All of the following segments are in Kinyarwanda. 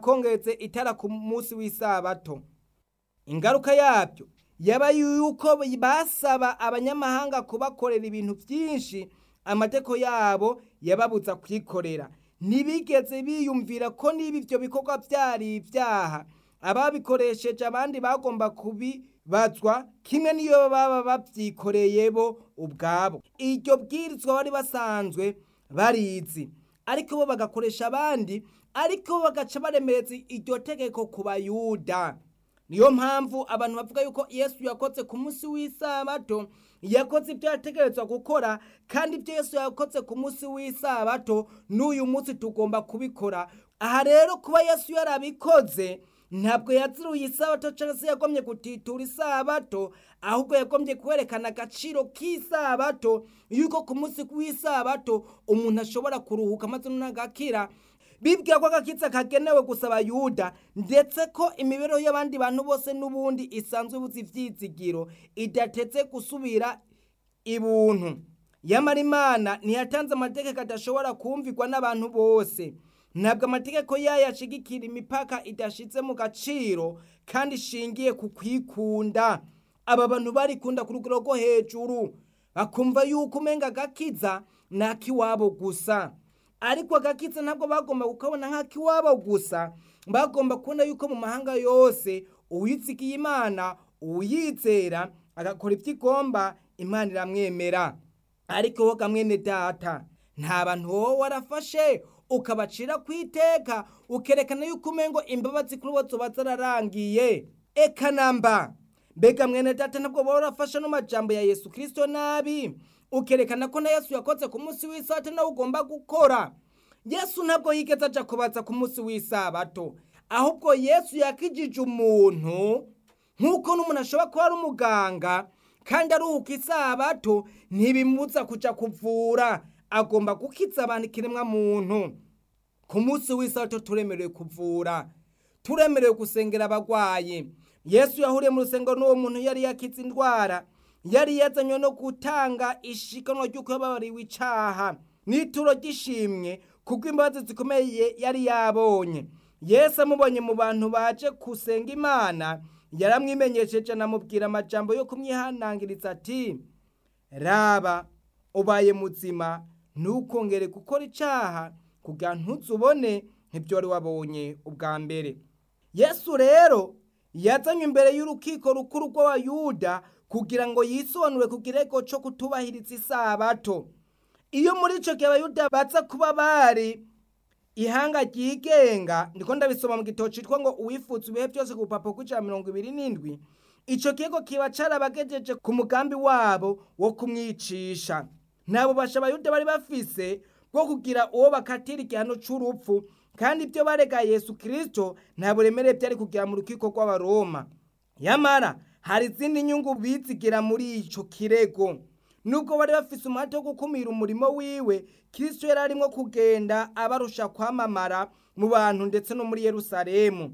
yakongetse itara ku munsi w'isabato ingaruka yabyo yaba yuko basaba abanyamahanga kubakorera ibintu byinshi amateko yabo yababutsa kwikorera ntibigeze biyumvira ko niba ibyo bikorwa byari ibyaha ababikoresheje abandi bagomba kubibazwa kimwe n'iyo baba babyikoreye bo ubwabo iryo bwirizwa bari basanzwe barizi ariko bo bagakoresha abandi ariko bo bagaca baremereza iryo tegeko ku bayuda niyo mpamvu abantu bavuga yuko yesu yakoze ku munsi w'isabato yakoze ibyo yategerezwa gukora kandi ibyo yesu yakoze ku munsi w'isabato n'uyu munsi tugomba kubikora aha rero kuba yesu yarabikoze ntabwo yaziruye isabato cyangwa se yagomye gutitura isabato ahubwo yagombye kwerekana agaciro k'isabato yuko ku munsi w'isabato umuntu ashobora kuruhuka maze n'agakira bibwira ko agakitse kagenewe gusaba yuda ndetse ko imibereho y'abandi bantu bose n'ubundi isanzwe ibuze ibyizigiro idatetse gusubira ibuntu yamara imana ntiyatanze amategeko adashobora kumvirwa n'abantu bose ntabwo amategeko yayashigikira imipaka idashyitse mu gaciro kandi ishingiye ku kwikunda aba bantu barikunda ku rugero rwo hejuru bakumva yuko umenga agakiza ni ak'iwabo gusa ariko agakitse ntabwo bagomba kukabona nk'ak'iwabo gusa bagomba kubona yuko mu mahanga yose uwitsigiye imana uwiyizera agakora ibyo igomba imana iramwemera ariko wowe mwene data nta bantu wowe warafashe ukabacira ku iteka ukerekana yuko umengo imbabazi kuri bo zuba zararangiye ekanamba mbega mwene data ntabwo baba warafashe n'amajambo ya yesu kirisito nabi ukerekana ko na yesu yakoze ku munsi w'isabato nawe ugomba gukora yesu ntabwo yigeze aja kubatsa ku munsi w'isabato ahubwo yesu yakijije umuntu nk'uko n'umuntu ashobora kuba ari umuganga kandi aruhuka isabato ntibimutsa kujya kuvura agomba gukiza abantu ikiremwa muntu ku munsi w'isabato turemerewe kuvura turemerewe gusengera abarwayi yesu yahuriye mu rusengero n'uwo muntu yari yakize indwara yari yazanywe no gutanga ishikanwa ry'uko yababariwe icaha n'ituro ry'ishimwe kuko imbabazi zikomeye yari yabonye yesu amubonye mu bantu baje gusenga imana yaramwimenyesheje anamubwira amajambo yo kumwihanangiriza ati raba ubaye muzima ntukongere gukora icaha kugira ntuzubone nk'ibyo wari wabonye ubwa mbere yesu rero yazanywe imbere y'urukiko rukuru rw'abayuda kugira ngo yisobanure ku kirego cyo kutubahiriza isabato iyo muri icyo gihe abayuda baza kuba bari ihanga ryigenga ndiko ndabisoma mu gitabo cyitwa ngo uwifuza ibihe byose ku rupapuro rw'ijana mirongo ibiri n'indwi icyo kirego kiba carabagejeje ku mugambi wabo wo kumwicisha nta bubasha abayuda bari bafise bwo kugira uwo bakatira igihano cy'urupfu kandi ibyo barega yesu kirisito nta buremere byari kugera mu rukiko rw'abaroma yamara hari izindi nyungu bizigira muri icyo kirego nubwo bari bafise umuhate wo gukumira umurimo wiwe kirisito yari arimo kugenda abarusha kwamamara mu bantu ndetse no muri yerusalemu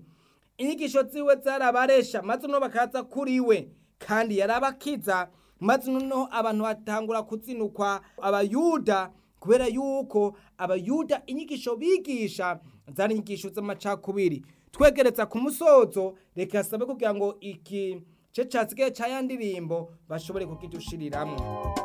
inyigisho ziwe zarabaresha maze noneho bakaza kuri we kandi yarabakiza maze noneho abantu batangura kuzinukwa abayuda kubera yuko abayuda inyigisho bigisha zari inyigisho z'amacakubiri twegereza ku musozo reka sabe kugira ngo iki cyo cyasigaye cya ya ndirimbo bashobore kukidushiriramwo